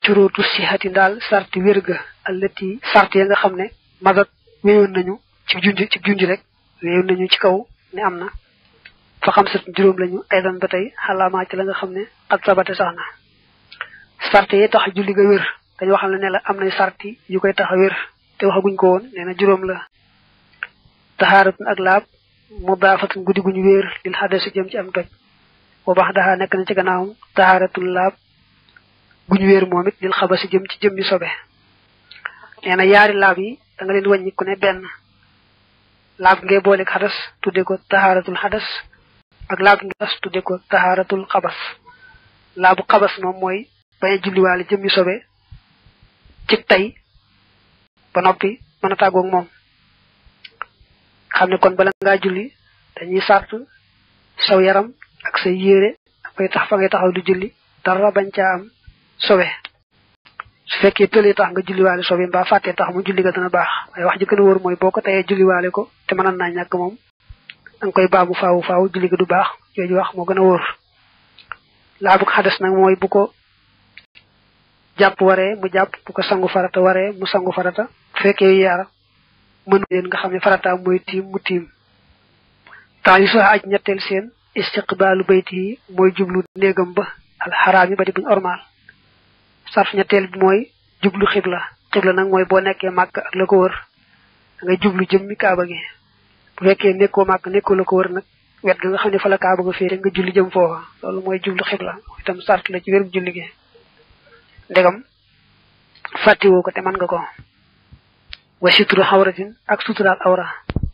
curuutu sihati daal sarti wérga allati sart ya nga xam ne madat wéyoon nañu ci junj ci junj rek wéyoon nañu ci kaw ne am na fa xam sat juróom lañu aydan ba tey xalaamaa ci la nga xam ne xat sabate sax na sart yi tax julli ga wér dañu waxal ne la am nay sarti yu koy tax a wér te waxaguñ ko woon nee na juróom la taxaaratun ak laab mu daafatun guddi guñu wéer lil xadasi jëm ci am toj boo baax daxaa nekk na ci gannaawam taxaaratun laab guñu wéer moom it lil xabasi jëm ci jëm yu sobe nee na yaari laab yi da nga leen wàññi ku ne benn laab ngay booleeg xadas tudde ko taxaaratul xadas ak laab ngi xadas tudde ko taxaaratul xabas laabu xabas moom mooy bañ a julliwaale jëm yu sobe ci tey ba noppi mën a tàggoog moom xam ne kon bala ngaa julli dañuy sart saw yaram ak say yére ak fay tax fa ngay taxaw di julli dara bañ caa am sobe su fekkee tëlee tax nga julliwaale sobe mbaa fàttee tax mu julli ga dana baax waaye wax ji gën a wóor mooy boo ko tayee julliwaale ko te mënoon naa ñàkk moom danga koy baamu faawu faawu julli ga du baax jooju wax moo gën a wóor laabu xadas nag mooy bu ko jàpp waree mu jàpp bu ko sangu farata waree mu sangu farata bu fekkee yaar mën leen nga xam ne farata mooy tiim mu tiim temps yi sax aj ñetteel seen istiqbaalu bayti yi mooy jublu néegam ba alxaraam yi ba di buñ ormaal sarf ñetteel bi mooy jublu xibla xibla nag mooy boo nekkee màkk ak la ko wër da ngay jublu jëmmi kaaba gi bu fekkee nekkoo màkk nekkoo la ko wër nag wet ga nga xam ne fa la kaaba ga féete nga julli jëm foofa loolu mooy jublu xibla itam sart la ci wérum julli gi ndegam fàttiwoo ko te mën nga ko wa suturu xawratin ak suturaal awra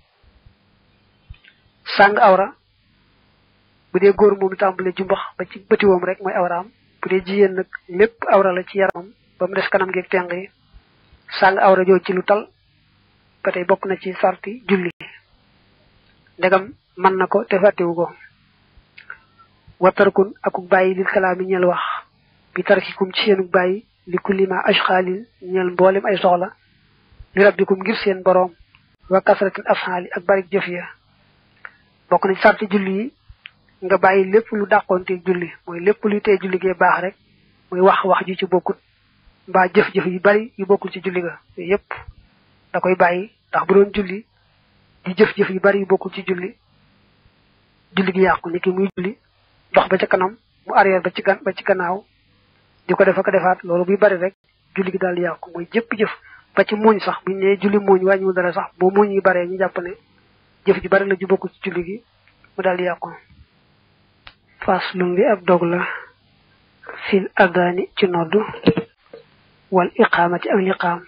sàng awra bu dee góor moom tàmbale jumbax ba ci bëtiwoom rek mooy awraam bu dee jigéen nag lépp awra la ci yaramam ba mu des kanam geeg teng yi sàng awra jooju ci lu tal ba tey bokk na ci sarti julli ndegam mën na ko te fàttiwu ko watarkun akuk bàyyi lil kalaami ñel wax bi tarkikum ci seenuk bàyyi li kullima ashxaalin ñel mboolem ay soxla li rabbikum ngir seen boroom wa kasratin afxaali ak barik jëf ya bokk na ci sarti julli yi nga bàyyi lépp lu dàqoonteeg julli mooy lépp luy tee julli gee baax rek muy wax wax ju ci bokkut mbaa jëf-jëf yu bari yu bokkul ci julli ga yooyu yépp da koy bàyyi ndax bu doon julli di jëf-jëf yu bari yu bokkul ci julli julli gi yàqu ni ki muy julli dox ba ca kanam mu arrière ba ci gan ba ci gannaaw di ko def ak defaat loolu buy bari rek julli gi daal di yàqu mooy jëpp jëf ba ci muuñ sax buñ ne julli muuñ wàññiwul dara sax boo muuñ yi baree ñu jàpp ne jëf ji bari la ju bokkul ci julli gi mu daal di yàqu faslum bi ab dog la fil adani ci noddu wal iqaamati ak liqaam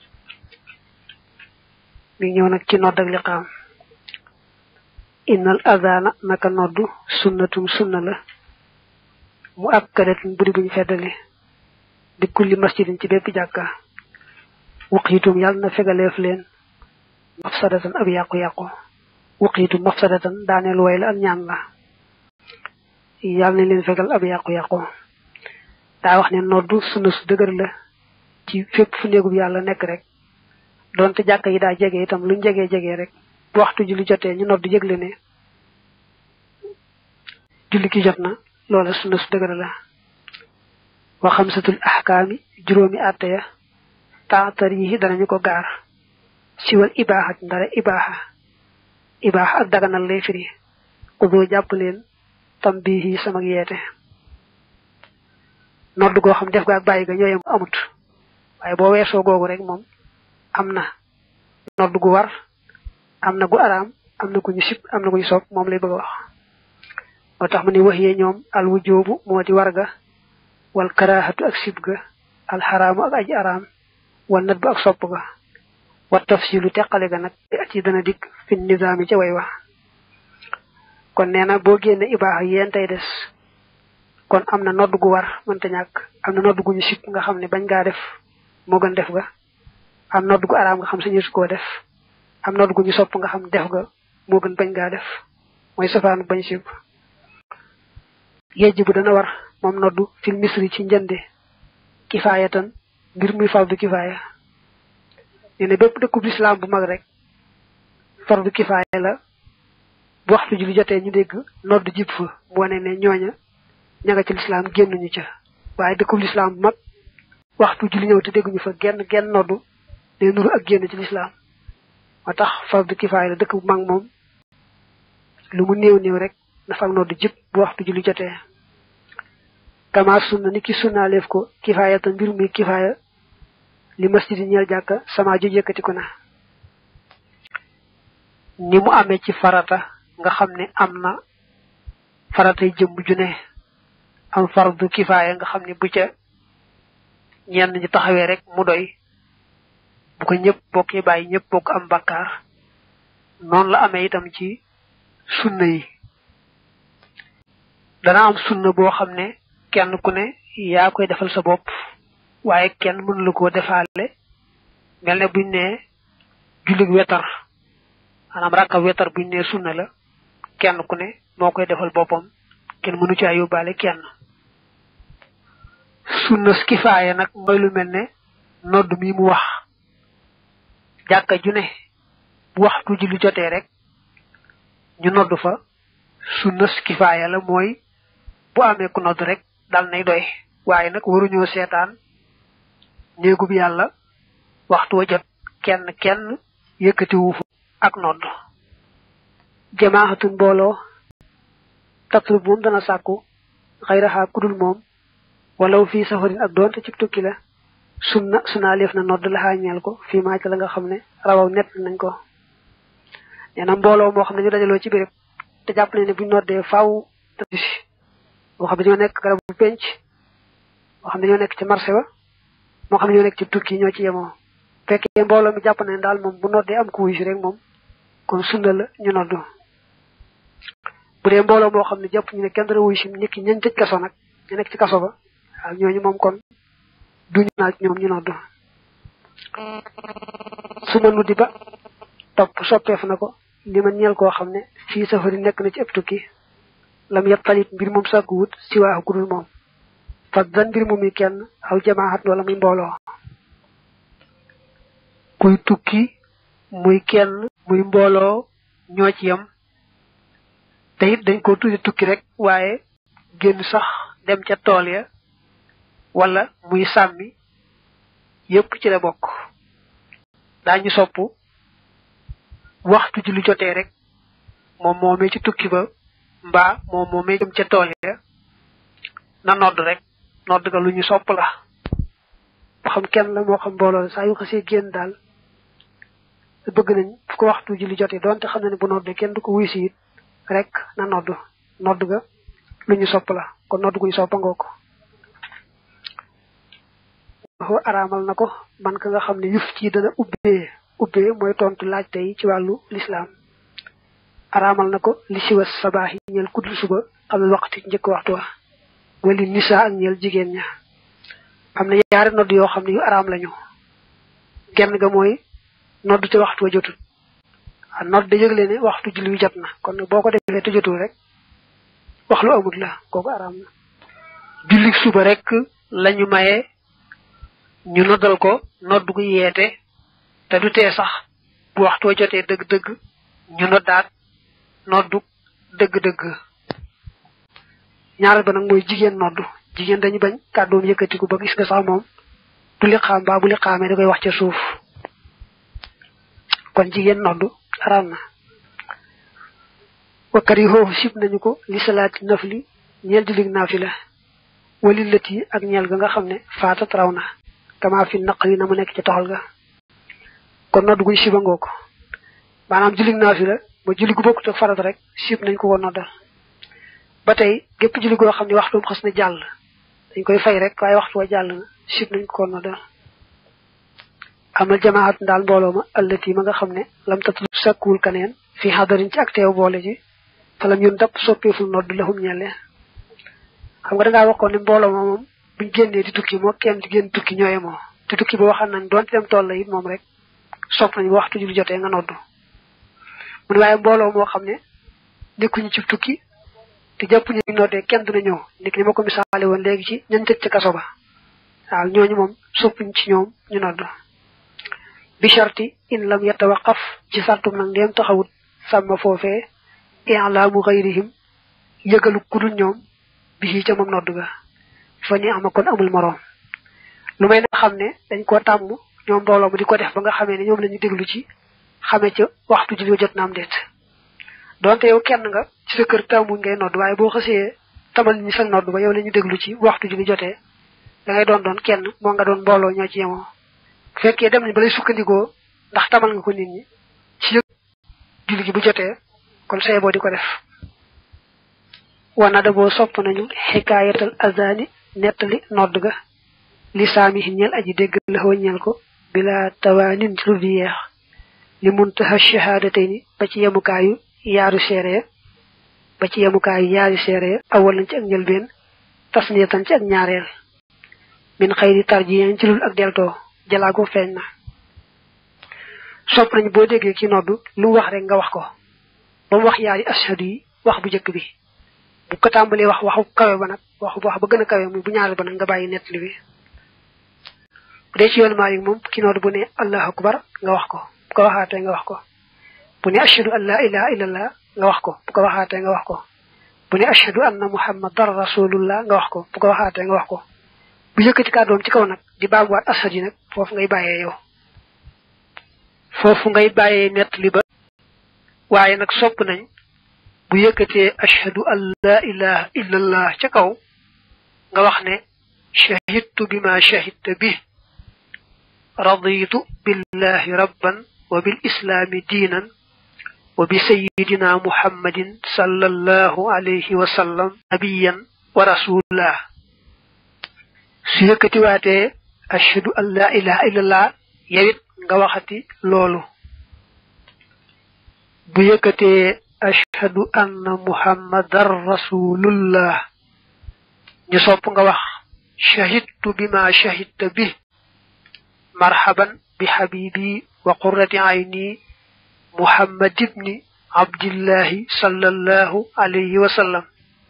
mi ñëw nag ci nodd ak liqaam innal adana naka noddu sunnatum sunna la mu akkadatun buri buñ feddali di kulli masjidin ci bépp jàkka wuqiitum yàlla na fegaleef leen mafsadatan ab yàqu-yàqu wuqiitum mafsadatan daaneel way la ak ñaan la yàlla nañ leen fegal ab yàqu-yàqu daa wax ne noddu sunna su dëgër la ci fépp fu néegub yàlla nekk rek doonte jàkka yi daa jege itam luñ jegee jegee rek bu waxtu julli jotee ñu noddu yëgle ne julli ki jot na loola sunna su dëgër la wa xamsatul ahkaami juróomi àtte ya taatar yi danañu ko gaar siwal ibaaxat ndara ibaaxa ibaaxa ak daganal lay firi xudoo jàpp leen tam bii sama yeete nodd goo xam def ga ak bàyyi ga ñooyam amut waaye boo weesoo googu rek moom am na nodd gu war am na gu araam am na ku ñu sib am na ku ñu soog moom lay bëgg a wax moo tax mu ne wax yee ñoom al wujoobu moo di war ga wal karaahatu ak sib ga al xaraamu ak aji araam wal nat ba ak sopp ga wa tafsilu teqale ga nag ci dana dikk fi nizaami ca way wax kon nee na boo génne ibaax yéen tey des kon am na nodd gu war mënta ñàkk am na nodd gu ñu sib nga xam ne bañ ngaa def moo gën def ga am nodd gu araam nga xam sañu su koo def am nodd gu ñu sopp nga xam def ga moo gën bañ ngaa def mooy safaanu bañ sib yejj bu dana war moom noddu fil misri ci njënde kifaayatan ngir muy fardu kifaaya nee na bépp dëkkub lislaam bu mag rek fardu kifaaya la bu waxtu julli jotee ñu dégg nodd jib fa mu wane ne ñooña ña nga ci lislaam génnuñu ca waaye dëkkub lislaam bu mag waxtu julli ñëw te dégguñu fa genn genn noddu day nuru ak génn ci lislaam moo tax fardu kifaaya la dëkk bu mag moom lu mu néew néew rek na fa ak noddu jëpp bu waxtu julli jotee kama sunna ni ki sunnaaleef ko kifaaya te mbir muy kifaaya li masjidi ñeel jàkka sama ju yëkkatiku na ni mu amee ci farata nga xam ne am na faratay jëmm ju ne am fardu kifaaya nga xam ne bu ca ñenn ñi taxawee rek mu doy bu ko ñëpp bokkee bàyyi ñëpp bokk am bakkaar noonu la amee itam ci sunna yi dana am sunna boo xam ne kenn ku ne yaa koy defal sa bopp waaye kenn mënu la koo defaale mel ne buñ ne jullig wetar maanaam rakka wetar buñ ne sunna la kenn ku ne moo koy defal boppam kenn mënu caa yóbbaale kenn sunna kifaaya nag mooy lu mel ne nodd mi mu wax jàkka ju ne bu waxtu julli jotee rek ñu nodd fa sunna kifaaya la mooy bu amee ku nodd rek dal nay doy waaye nag waruñoo seetaan néegub yàlla waxtu wa jot kenn kenn yëkkatiwu fa ak nodd jamaaxatun mbooloo tatlub moom dana sàkku xayraxaa kudul moom walaw fii safarin ak doonte ci tukki la sunna sunaa leef na nodd la xaañeel ko fii maa ca la nga xam ne rawaw nett nañ ko nee na mbooloo moo xam ne ñu dajaloo ci béréb te jàpp nañ ne buñ noddee faaw tëddisi moo xam ne ñoo nekk garab bu penc moo xam ne ñoo nekk ci marché ba moo xam ne ñoo nekk ci tukki ñoo ci yemoo fekkee mbooloo mi jàpp nañ daal moom bu noddee am ku wuy si rek moom kon sunna la ñu noddu bu dee mbooloo moo xam ne jàpp ñu ne kenn dara wuy si nit ki ñañ tëj kaso nag ñu nekk ci kaso ba waaw ñooñu moom kon duñu naaj ñoom ñu noddu su ma nuddi ba topp soppeef na ko li ma ñeel koo xam ne fii safari nekk na ci ëpp tukki lam yet talit mbir moom sàkku wut si waaxu gudul moom fas dan mbir moom yi kenn aw jamaaxat wala muy mbooloo kuy tukki muy kenn muy mbooloo ñoo ci yem te it dañ ko tudde tukki rek waaye génn sax dem ca tool ya wala muy sàmmi yépp ci la bokk daañu sopp waxtu ji lu jotee rek moom moomee ci tukki ba mbaa moom moomee jëm ca tool ya na nodd rek nodd ga lu ñu sopp la moo xam kenn la moo xam mbooloo la saa yu xasee génn daal bëgg nañ fu ko waxtu ji lu jotee doonte xam na ne bu noddee kenn du ko wuy si it rek na nodd nodd ga lu ñu sopp la kon nodd gu ñu soppa ngoo ko waxu araamal na ko man ka nga xam ne yuf ci dana ubbee ubbee mooy tontu laaj tey ci wàllu lislaam araamal na ko li siwa sabaax yi ñeel kuddul suba xam ne waxtu njëkk waxtu wa wali nisa ak ñeel jigéen ña am na yaari nodd yoo xam ne yu araam lañu genn ga mooy nodd te waxtu wa jotut a nodd da yëgle ne waxtu julli wi jot na kon nag boo ko defee te jotul rek wax lu amut la kooku araam na julli suba rek lañu maye ñu noddal ko nodd gu yeete te du tee sax bu waxtu wa jotee dëgg-dëgg ñu noddaat noddu dëgg-dëgg ñaareel ba nag mooy jigéen noddu jigéen dañu bañ kàddoom yëkkatiku ba gis nga sax moom du li xaam baa bu li xaamee da koy wax ca suuf kon jigéen noddu araam na wakkar yi foofu sib nañu ko li salaati nafli ñeel di lig naafila wali lët yi ak ñeel ga nga xam ne faatat raw na kama fi naq yi na mu nekk ci toxal ga kon nodd guñ siba ngoo ko maanaam julli naafila ba julli gu bokkut ak farata rek sib nañ ko ko noddal ba tey gépp julli goo xam ne waxtum xas na jàll dañ koy fay rek waaye waxtu wa jàll na sib nañ ko ko noddal amal jamaat ndaal mbooloo ma allati ma nga xam ne lam tatlub sakkuwul kaneen fi xadarin ci ak teew boole ji falam yun dap soppeeful nodd lahum ñelle xam nga dangaa waxoon ne mbooloo ma moom buñ génnee di tukki moo kenn di génn tukki ñooye moo te tukki ba waxal nañ doonte dem tool la it moom rek sopp nañ waxtu julli jotee nga noddu mu ne waaye mbooloo moo xam ne nekkuñu ci tukki te jàpp ñu noddee kenn dina ñëw ndik ni ma ko misaale woon léegi ci ñan tëj ca kaso ba waaw ñooñu moom soppuñ ci ñoom ñu nodd bi sharti in lam yatawaqaf ci sartum nag ndeem taxawut sàmma foofee i'laamu xayrihim yëgalu kudul ñoom bi ca moom nodd ga fa ni ama kon amul moroom lu may na xam ne dañ koo tàmm ñoom mbooloo mu di ko def ba nga xamee ne ñoom la ñu déglu ci xamee ca waxtu julli jot na am déet donte yow kenn nga ci sa kër tàmmuñ ngay nodd waaye boo xësee tamal ñi sa nodd ba yow la ñu déglu ci waxtu julli jotee da ngay doon doon kenn moo nga doon mbooloo ñoo ci yemoo bu fekkee dem nañ ba lay sukkandikoo ndax tamal nga ko nit ñi ci yëg julli gi bu jotee kon say boo di ko def wana da boo sopp nañu xikaayatal azani nettali nodd ga li saami ñeel aji dégg la ñeel ko bila tawaanin ci lu di yeex li muntaha shahadatayni ba ci yemukaayu yaaru seere ba ci yemukaayu yaari seere awal nañ ci ak njëlbeen tasniyatan ci ak ñaareel min xëyri tarjiyan ci lul ak deltoo jalaago feeñ na sopp nañ boo déggee ki noddu lu mu wax rek nga wax ko ba mu wax yaari ashadu yi wax bu njëkk bi bu ko tàmbalee wax waxu kawe ba nag waxu wax ba gën a kawe muy bu ñaareel ba nag nga bàyyi nettali bi bu dee ci yoon Maalik moom ki noddu bu ne allahu akbar nga wax ko bu ko waxaatee nga wax ko bu ne ashadu an laa ilaha illallah nga wax ko bu ko waxaatee nga wax ko bu ne ashadu anna muhammadan rasulullah nga wax ko bu ko waxaatee nga wax ko bu yëkkati kàddoom ci kaw nag di baaguwaat ashadu yi nag foofu ngay bàyyee yow foofu ngay bàyyee nettali ba waaye nag sopp nañ bu yëkkatee ashhadu an la ilaha illallah ca kaw nga wax ne shahidtu bima shahidta bi raditu billahi rabban wa bil islaami diinan wa bi sayidina muhammadin sallallahu alayhi wa sallam nabiyan wa rasulullah su yëkkatiwaatee ashhadu an la ilaha illallah yawit nga waxati loolu bu yëkkatee ashhadu anna muhammadan rasulullah ñu sopp nga wax shahidtu bima shahidta bi marhaban bi habibi wa qurrati ayni muhammad ibni abdillahi sallallahu alayhi wa sallam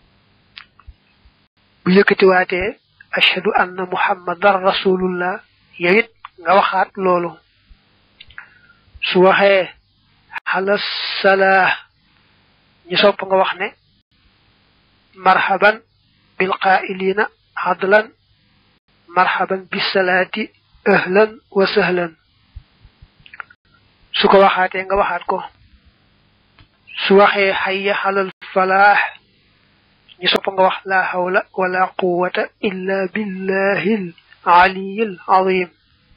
bu yëkkatiwaatee ashhadu anna muhammadan rasulullah yawit nga waxaat loolu su waxee xalas salaa ñu sopp nga wax ne marhaban bil qaa'ilina adlan marhaban bis salaati ahlan wa sahlan su ko waxaatee nga waxaat ko su waxee hayya xalal falaax ñu sopp nga wax la hawla wala quwwata illa billahil aliyil azim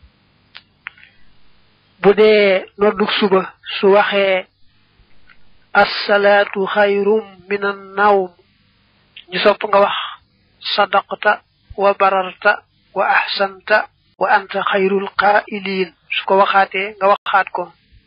bu dee nodduk suba su waxee assalaatu xayrum min an nawm ñu sopp nga wax sadaqta wa bararta wa ahsanta wa anta xayrul qaa'iliin su ko waxaatee nga waxaat ko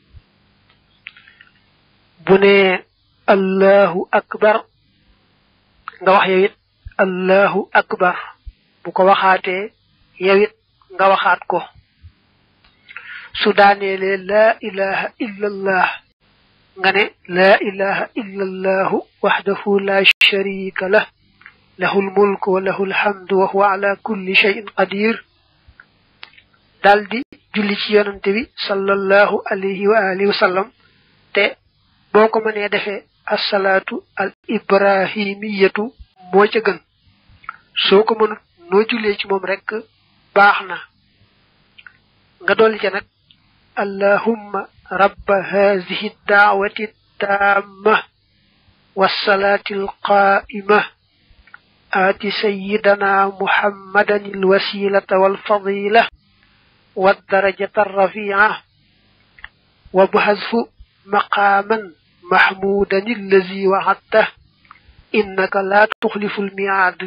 bu ne allahu akbar nga wax yow it allahu akbar bu ko waxaatee yow it nga waxaat ko su daaneelee laa ilaha illa allah nga ne laa ilaha illa allahu waxdahu la sharika lah lahu lmulku wa lahu lhamdu wa huwa ala kulli cheyin qadir daldi julli ci yonante bi sallallahu alayhi wa alihi wa sallam te boo ko mënee defee assalaatu al ibrahimiyatu moo ca gën soo ko mënut noo jullee ci moom rek baax na nga dolli ca nag allahumma rabba haadihi daawati taamma wassalaati alqaa'ima aati sayyidana muhammadan alwasilata walfadila والدرجة الرفيعة وبحذف مقاما محمودا الذي وعدته إنك لا تخلف الميعاد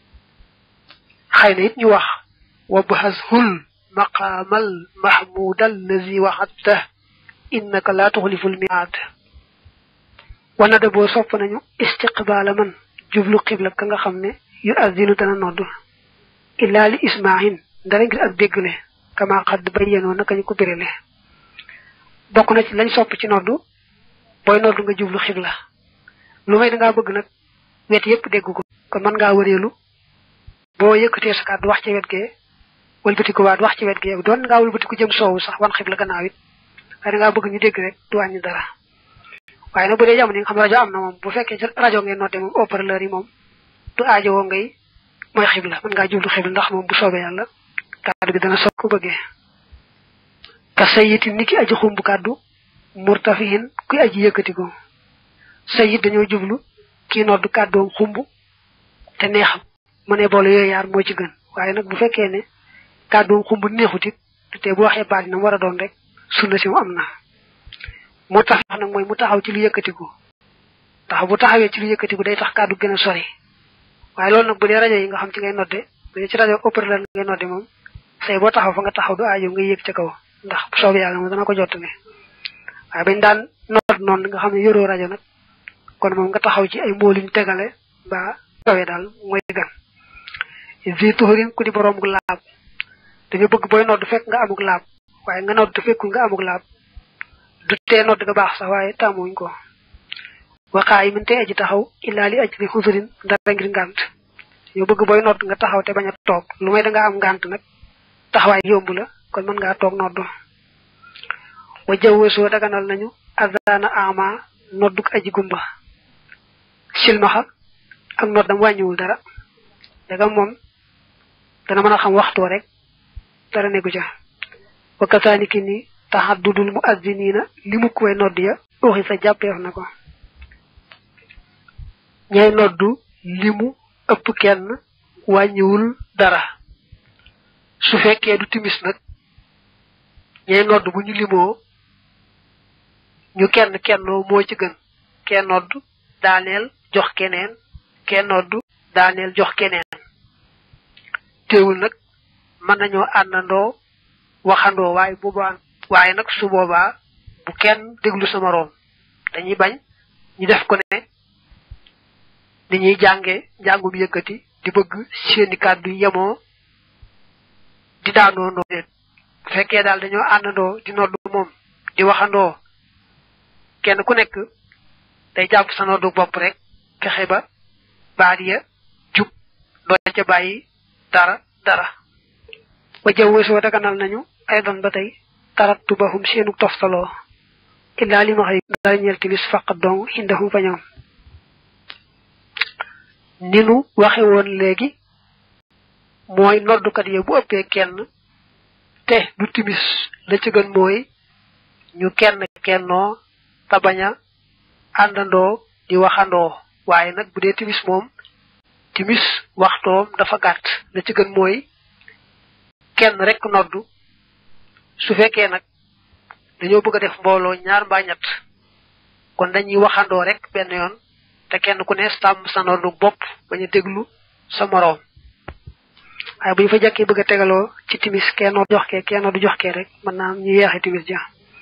خينا يت wax وبحذف المقام المحمود الذي وعدته إنك لا تخلف الميعاد وندبو sopp nañu istiqbal man jublu qibla ka nga xamne yu azinu dana noddu illa li isma'in dara ngir ak déggle kama xadd bayyanoo naka ñu ko birale bokk na ci lañ sopp ci noddu booy noddu nga jublu xibla lu may da ngaa bëgg nag wet yépp dégg ko kon mën ngaa wëreelu boo yëkkatee sa kàddu wax ci wet gee wëlbatiku waat wax ci wet gee doon ngaa wëlbatiku jëm soowu sax wan xibla gannaaw it waaye da ngaa bëgg ñu dégg rek du wàññi dara waaye nag bu dee jamono yi nga xam rajo am na moom bu fekkee rajo ngeen nodde moom haut-parleur yi moom du aajowoo ngay mooy xibla mën ngaa jublu xibla ndax moom bu soobee yàlla kàddu gi dana soog ko bëggee ka sayiti niki aji xumb kàddu murtafihin kuy aji yëkkati ko sayit dañoo jublu kii noddu kàddoom xumb te neexam mu ne boole yooyu yaar moo ci gën waaye nag bu fekkee ne kàddoom xumb neexut it te bu waxee baat na war a doon rek sunna si mu am na moo tax nag mooy mu taxaw ci lu yëkkatiku tax bu taxawee ci lu yëkkatiku day tax kàddu gën a sori waaye loolu nag bu dee rajo yi nga xam ci ngay nodde bu dee ci rajo opérateur ngay nodde moom say boo taxaw fa nga taxaw du aajo nga yéeg ca kaw ndax bu soobee yàlla moom dana ko jottale waaye bañ daan nodd noonu nga xam ne yoroo rajo nag kon moom nga taxaw ci ay mbooliñ tegale ba kawee daal mooy gan vi tuxurin ku di boroom gu laab dañu bëgg booy nodd fekk nga amuk laab waaye nga nodd fekkul nga amuk laab du tee nodd ga baax sax waaye tàmmuñ ko waxaa yi min te aji taxaw illaa li aj li xusurin dara ngir ngànt yow bëgg booy nodd nga taxaw te bañ a toog lu may da nga am ngànt nag taxawaay yomb la kon mën ngaa toog nodd wa jawwesoo daganal nañu azana ama nodduk aji gumba silmaxa ak noddam wàññiwul dara dagam moom dana mën a xam waxtoo rek dara nekku ca wa kasaaniki ni taxaddudul mu azziniina li mu koy nodd ya uxi sa jàppeef na ko ñay noddu limu ëpp kenn wàññiwul dara su fekkee du timis nag ñay nodd bu ñu limoo ñu kenn kennoo moo ci gën kenn nodd daaneel jox keneen kenn nodd daaneel jox keneen teewul nag mën nañoo àndandoo waxandoo waaye boobaa waaye nag su boobaa bu kenn déglu sa moroom dañuy bañ ñu def ko ne ni ñuy jànge njàngum yëkkati di bëgg seeni kàddu yemoo di daanoo noo leen bu fekkee daal dañoo àndandoo di noddu moom di waxandoo kenn ku nekk day jàpp sa noddu bopp rek fexe ba baat ya jub doo ca bàyyi dara dara wa jaww soo daganal nañu ay doon ba tey tarattu bahum seenu toftaloo illaa li ma xëy dara ñeel timis faqat dong indahum fa ñoom ni nu waxe woon léegi mooy noddukat ya bu ëppee kenn te du timis la ci gën mooy ñu kenn kennoo te bañ a àndandoo di waxandoo waaye nag bu dee timis moom timis waxtoom dafa gàtt la ci gën mooy kenn rek noddu su fekkee nag dañoo bëgg a def mbooloo ñaar mbaa ñett kon dañuy waxandoo rek benn yoon te kenn ku ne sàmm sa noddu bopp bañ a déglu sa moroom waaye bu ñu fa jàkkee bëgg a tegaloo ci timis kenn jox kee kenn du jox kee rek mën naa am ñu yeexe timis ja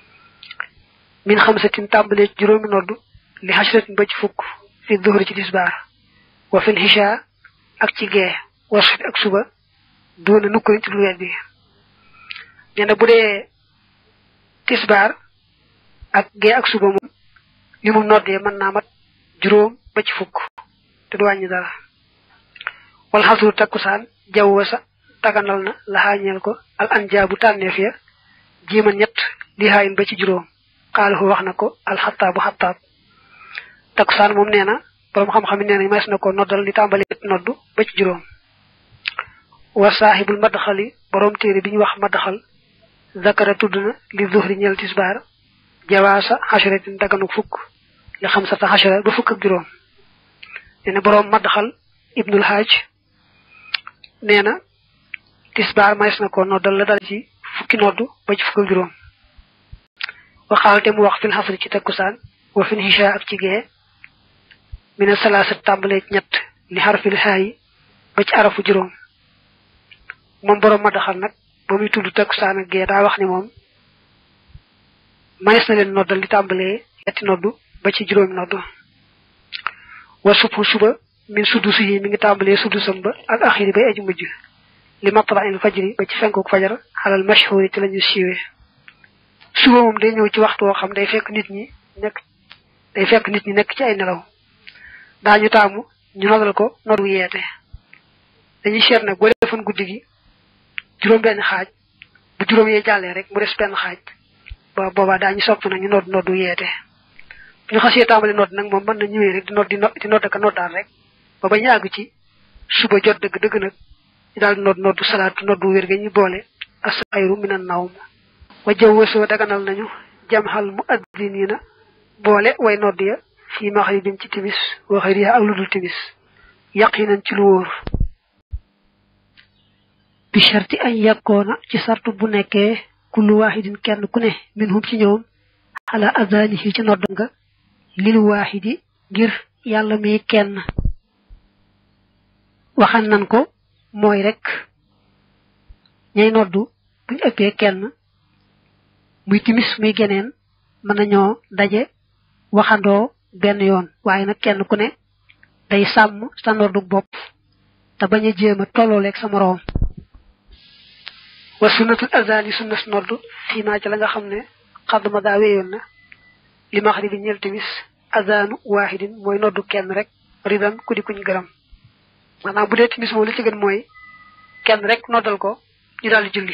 min xam sa tin tàmbalee ci juróomi noddu li xasratin ba ci fukk fi duhri ci tisbaar wa fil xisha ak ci gee wasfit ak suba doona nukkuriñ ci lu wet bi nee na bu dee tisbaar ak gee ak suba moom li mu noddee mën naa mat juróom ba ci fukk te du wàññi dara wal xasru takkusaan jaww sa taganal na laxaañeel ko al anjaabu tànneef ya jiima ñett li haayin ba ci juróom xaalahu wax na ko alxataabu xataab takkusaan moom nee na boroom xam-xam yi nee nañ mas na ko noddal di tàmbali noddu ba ci juróom wa saaxibul madxali boroom téere bi ñu wax madxal zakara tudd na li zuhri ñeel tisbaar jawaasa xasratin daganu fukk li xam sata xasra ba fukk ak juróom nee na boroom madxal ibnul haaj nee na tisbaar mas na ko noddal la dal ci fukki noddu ba ci fukk ak juróom waxaal te mu wax fil xasri ci takkusaan wa fil hisha ak ci gee mina salaasat tàmbalee ñett li xarfil xaayi ba ci arafu juróom moom boroom ma daxal nag ba muy tudd takkusaan ak gee daa wax ni moom manes na leen noddal li tàmbalee ñetti noddu ba ci juróomi noddu wa subhu suba min suddusi yi mi ngi tàmbalee suddusam ba ak axiri bay aji mujj li matla il fajri ba ci fenkuk fajar xalal mashhuri ci lañu siiwee suba moom day ñëw ci waxtu woo xam day fekk nit ñi nekk day fekk nit ñi nekk ci ay nelaw daañu taamu ñu noddal ko noddu yeete dañuy seet nag boo defoon guddi gi juróom benn xaaj bu juróom yee jàllee rek mu des benn xaaj ba boobaa daañu sopp nag ñu nodd noddu yeete bu ñu xasee tàmbali nodd nag moom mën na ñëwee rek di nodd di nodd ka noddaal rek ba ba ñu àgg ci suba jot dëgg dëgg nag ñu daal nodd noddu salaatu noddu wér ga ñu boole asayru minan nawm wa jawwasoo daganal nañu jamxal mu addiniina boole way nodd ya fii maxribin ci timis wa xëyriha ak lu dul timis yaqinan ci lu wóor bi sharti ay yakkoona ci sartu bu nekkee kullu waaxidin kenn ku ne minhum ci ñoom xala adanihi ci nodd nga lil waaxidi ngir yàlla mi kenn waxan nan ko mooy rek ñay noddu buñ ëppee kenn muy timis muy geneen mën nañoo daje waxandoo benn yoon waaye nag kenn ku ne day sàmm sa noddu bopp te bañ a jéem a tollooleeg sa moroom wa sunnatul azani sunnas noddu fii maa ci la nga xam ne xadduma daa wéyoon na li maxribi ñeel timis azanu waaxidin mooy noddu kenn rek ridan ku di kuñ gërëm maanaam bu dee timis moom li ci gën mooy kenn rek noddal ko ñu daal di julli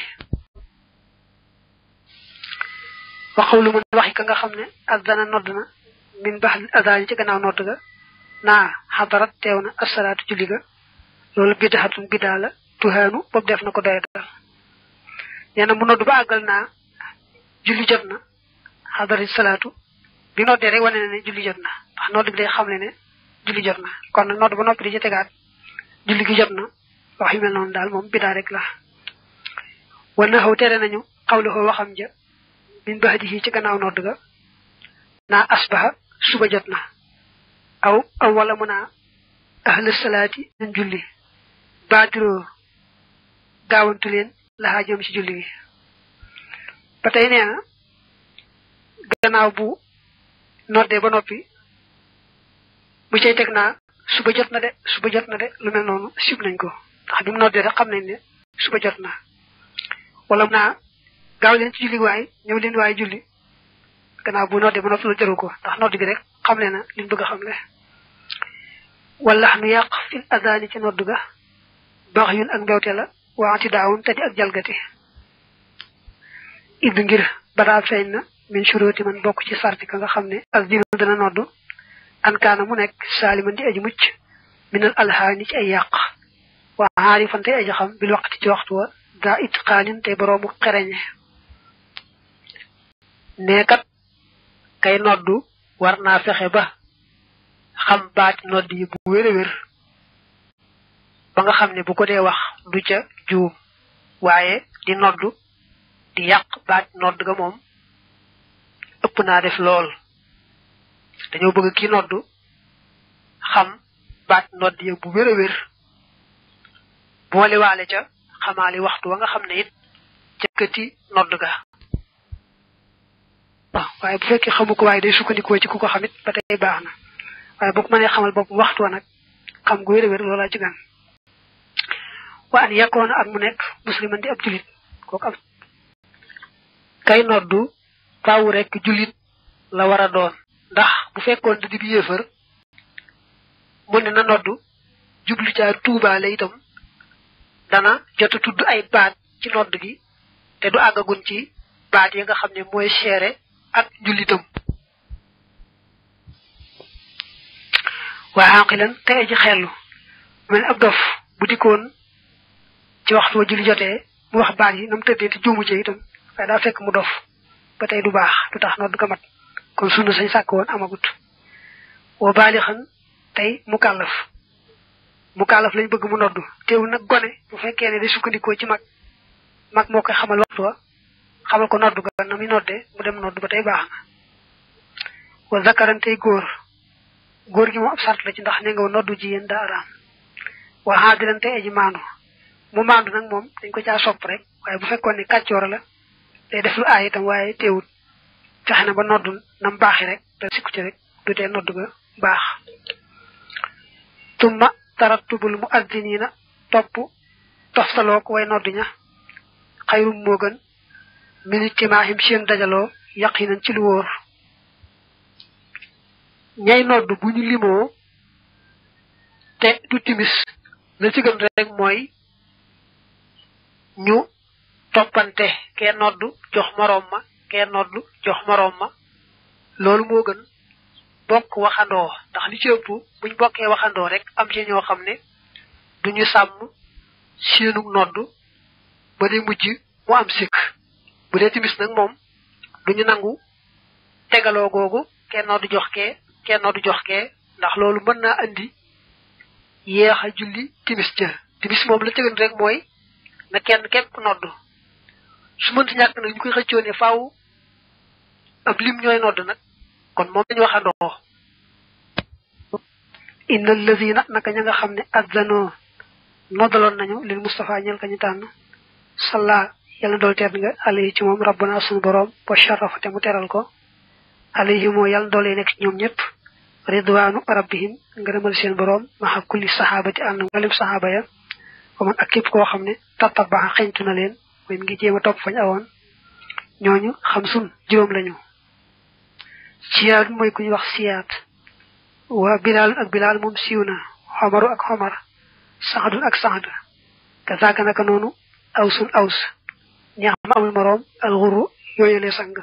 waxaw lu mën waxi ka nga xam ne azana nodd na min bax azani ci gannaaw nodd ga naa xadarat teew na asalaatu julli ga loolu bidaxatun bidaa la tuhaanu boobu def na ko doy dal nee na mu nodd ba àggal naa julli jot na xadarat salaatu bi noddee rek wane na ne julli jot na ndax nodd bi day xam ne ne julli jot na kon nag nodd ba noppi di ci tegaat julli gi jot na wax yu mel noonu daal moom bidaa rek la wan na xaw tere nañu xawlixoo waxam ja min baxdihi ci gannaaw nodd ga naa asbaha suba jot na aw aw wala mu naa ahla salaati nañ julli baadiroo gaawantu leen laxaa jëm ci julli gi ba tey nee na gannaaw bu noddee ba noppi bu cay teg naa suba jot na de suba jot na de lu mel noonu sib nañ ko ndax bi mu noddee rek xam nañ ne suba jot na wala naa gaaw leen ci julli waay ñëw leen waay julli gannaaw bu noddee ba noppi lu jëru ko ndax nodd gi rek xam ne na liñ bëgg a xam le wala nu yàq fil adani ci nodd ga baax yun ak mbewte la waanti daawun te di ak jalgati id ngir badaa feeñ na min shuruti man bokk ci sarti ka nga xam ne ak dina dana nodd an kaana mu nekk saaliman di aji mucc minal alhaani ci ay yàq waa aarifan tey aji xam bil waqti ci waxtu wa daa it xaanin tey boroomu xereñe neekat kay noddu war naa fexe ba xam baati nodd yi bu wér a wér ba nga xam ne bu ko dee wax du ca juum waaye di noddu di yàq baati nodd ga moom ëpp naa def lool dañoo bëgg ki noddu xam baat nodd ya bu wér a wér boole waale ca xamaali waxtu wa nga xam ne it jëkkati nodd ga waaw waaye bu fekkee xamu ko waaye day sukkandikoo ci ku ko xamit ba tey baax na waaye boo ko mënee xamal bopp waxtu wa nag xam gu wér a wér loolaa ci gan wa an yakkoona ak mu nekk musliman di ab julit kooku am kay noddu faaw rek julit la war a doon ndax bu fekkoon da di bi yéefar mu ne na noddu jublu caa tuubaale itam dana jot a tudd ay baat ci nodd gi te du àggagun ci baat yi nga xam ne mooy seere ak jullitam waa xaqilan te aji xellu mel ab dof bu dikkoon ci waxtu wa julli jotee mu wax baat yi na mu tëddee te juumu ci itam waaye daa fekk mu dof ba tey du baax du tax nodd ga mat kon sunna sañ sàkk woon amagut woo baali xan tey mu kàllaf mu kàllaf lañ bëgg mu noddu teewul nag gone bu fekkee ne day sukkandikoo ci mag mag moo koy xamal waxtu wa xamal ko noddu ga na muy noddee mu dem noddu ba tey baax na wa zakaran tey góor góor gi moom ab sart la ci ndax ne nga noddu ji yéen daa araam wa haadiran tey aji maandu mu maandu nag moom dañ ko caa sopp rek waaye bu fekkoon ne kàccoor la day def lu aay itam waaye teewul fexe na ba noddu nam baaxi rek te sikku ci rek du tee noddu ga baax tumma tarattubul mu addiniina topp toftaloo ko way noddu ña xayrum moo gën min ijtimaahim seen dajaloo yaqinan ci lu wóor ñay noddu bu ñu limoo te du timis la ci gën rek mooy ñu toppante kee noddu jox moroom ma kee noddu jox moroom ma loolu moo gën bokk waxandoo ndax li ci ëpp buñ bokkee waxandoo rek am ci ñoo xam ne duñu sàmm séenug nodd ba day mujj mu am sikk bu dee timis nag moom duñu nangu tegaloo googu kenn noddu jox kee kenn noddu jox kee ndax loolu mën naa andi yéex a julli timis ja timis moom la tëgan rek mooy na kenn képp nodd su mënti ñàkk nag ñu koy xëccoo ne faaw ab lim ñooy nodd nag kon moom dañu waxandoo inna allazina naka ña nga xam ne azzanoo noddaloon nañu lil Mustafa ñel ka ñu tànn salla yàlla dool tedd nga alayhi ci moom rabbana sunu boroom wa sharafa te mu teral ko alayhi moo yàlla doolee nekk ci ñoom ñëpp ridwaanu rabbihim ngërëmal seen boroom maxa kulli saxaabati ànd mbalim saxaaba ya wa man ak képp koo xam ne tattabaxa xeñtu na leen mooy mi ngi jéem a topp fañ awoon ñooñu xam sun juróom lañu siyaat mooy ku ñu wax siyaat waa bilaal ak bilaal moom siiw na xomaru ak xomar saxadun ak saxad ka saaka naka noonu awsun aws ñax ma amul moroom alxuru yooyule sang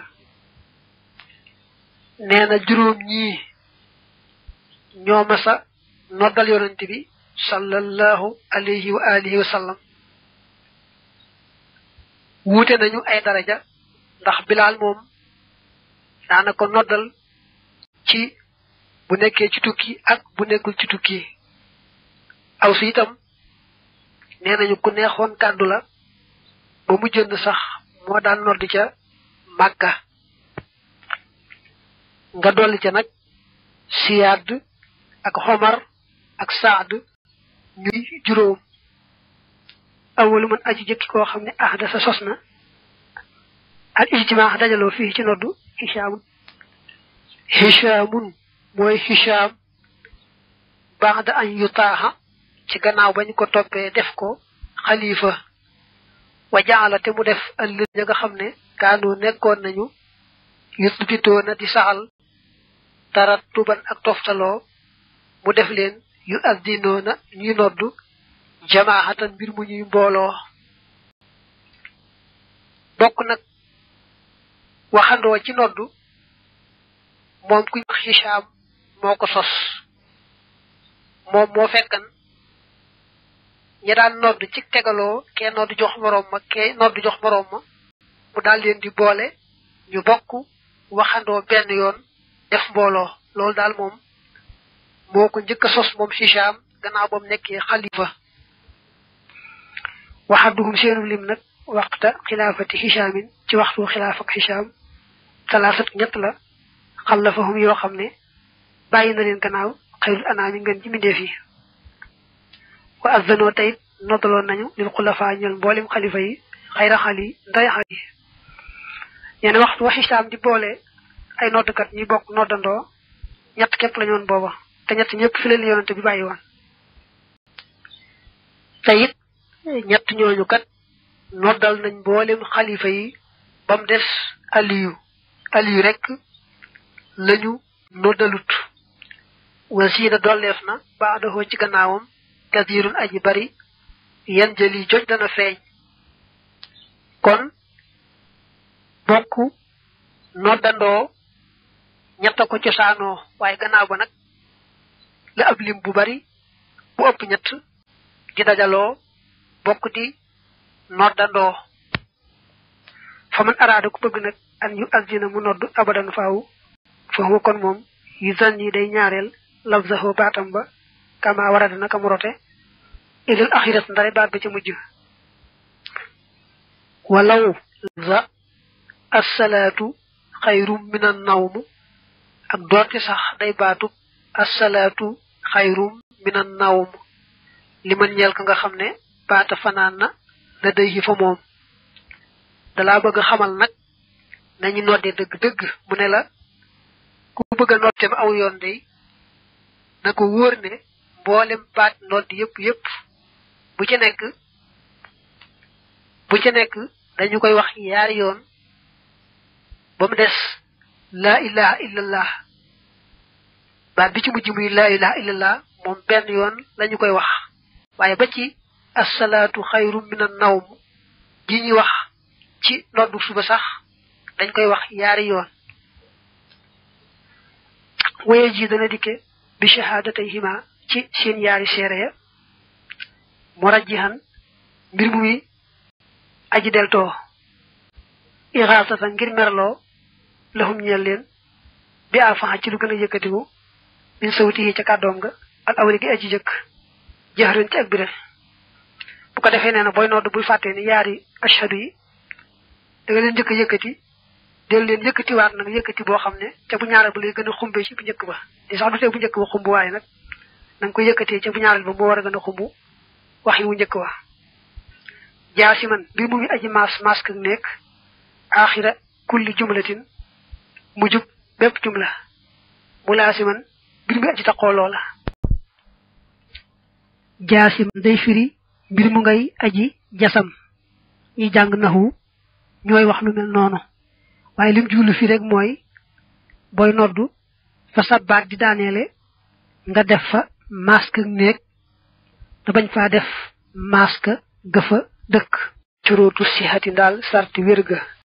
nee na juróom ñii ñoo masa noddal yonent bi sallallahu alayhi wa alihi wa sallam wuute nañu ay daraja ndax bilaal moom daana ko noddal ci bu nekkee ci tukki ak bu nekkul ci tukki aw si itam nee nañu ku neexoon kàddu la ba mu jënd sax moo daan nodd ca màkka nga dolli ca nag siyaad ak xomar ak saad ñuy juróom awalu man aji jëkki koo xam ne ahda sa sos na al ijtimaax dajaloo fii ci noddu hishaamun hishaamun mooy hishaam baada an yutaaxa ci gannaaw bañ ko toppee def ko xalifa wa jaala te mu def ëllëg ña nga xam ne kaanu nekkoon nañu yusbitoo na di saxal tarattuban ak toftaloo mu def leen yu addinoo na ñuy noddu jamaahatan mbir mu ñuy mbooloo bokk nag waxandoo ci noddu moom ku ñu wax Hicham moo ko sos moom moo fekkan ñi daan nodd ci tegaloo kee nodd jox moroom ma kee nodd jox moroom ma mu daal leen di boole ñu bokk waxandoo benn yoon def mbooloo loolu daal moom moo ko njëkk a sos moom Hicham gannaaw ba mu nekkee xalifa waxaduhum seenu lim nag waxta xilaafati Hichamin ci waxtu xilaaf ak Hicham talaasat ñett la xallafahum yoo xam ne bàyyi na leen gannaaw xayrul anaami ngeen ci mbindeef yi wa azanoo tayit noddaloon nañu lil xulafa ñel mboolem xalifa yi xayra xali nday xali ñene waxtu wa Hicham di boole ay noddkat ñuy bokk noddandoo ñett képp la ñoon booba te ñett ñëpp fi leen yonante bi bàyyi woon te it ñett ñooñu kat noddal nañ mboolem xalifa yi ba mu des aliyu aliyu rek lañu noddalut wasiina dolleef na baadahoo ci gannaawam kasirun aji bari yan jëli joj dana feeñ kon bokk noddandoo ñett ko cosaanoo waaye gannaaw ba nag la ab lim bu bari bu ëpp ñett di dajaloo bokk di noddandoo fa man araada ku bëgg nag an yu azina mu nodd abadan faaw foofu kon moom yu zan yi day ñaareel lafzahu baatam ba kama warada naka mu rote ilal axirat ndare baat ba ca mujj walaw lafza assalaatu xayrum min an nawmu ak doonte sax day baatub assalaatu xayrum min an nawm li man ñeel ka nga xam ne baata fanaan na la day yi fa moom dalaa bëgg xamal nag nañu nodde dëgg-dëgg mu ne la ku bëgg a noddeem aw yoon day na ko wóor ne mboolem baat nodd yépp yépp bu ci nekk bu ci nekk dañu koy wax yaari yoon ba mu des laa ilaha illallah baat bi ci mujj muy laa ilaha illallah moom benn yoon lañu koy wax waaye ba ci assalaatu xayru min an nawm ji ñuy wax ci noddu suba sax dañ koy wax yaari yoon waye ji dana dikke bi shahaadatayhima ci seen yaari seere ya murajjihan mbir mu muy aji deltoo ixaasatan ngir merloo laxum ñeel leen bi alfaxa ci lu gën a yëkkatiku min sawti yi ca kàddoom nga ak awli gi aji jëkk jaxaran ci ak biral bu ko defee nee na booy nodd bul fàttee ni yaari ashhadu yi da nga leen njëkk a yëkkati del leen yëkkatiwaat nag yëkkati boo xam ne ca bu ñaareel ba lay gën a xumbe ci bu njëkk ba di sax du tee bu njëkk ba xumb waaye nag na nga ko yëkkatee ca bu ñaareel ba moo war a gën a xumb wax yi wu njëkk wa jaasi man bi mu ngi aji maas mask ak nekk axira kulli jumlatin mu jub bépp jumla mu laasi man mbir mu aji taqoo loola jaasi man day firi mbir mu ngay aji jasam ñi jàng naxu ñooy wax lu mel noonu waaye lim jublu fii rek mooy booy noddu fa sa baat di daaneele nga def fa masque néeg te bañ faa def masque gëfa dëkk curóotu sixati daal sarti wér ga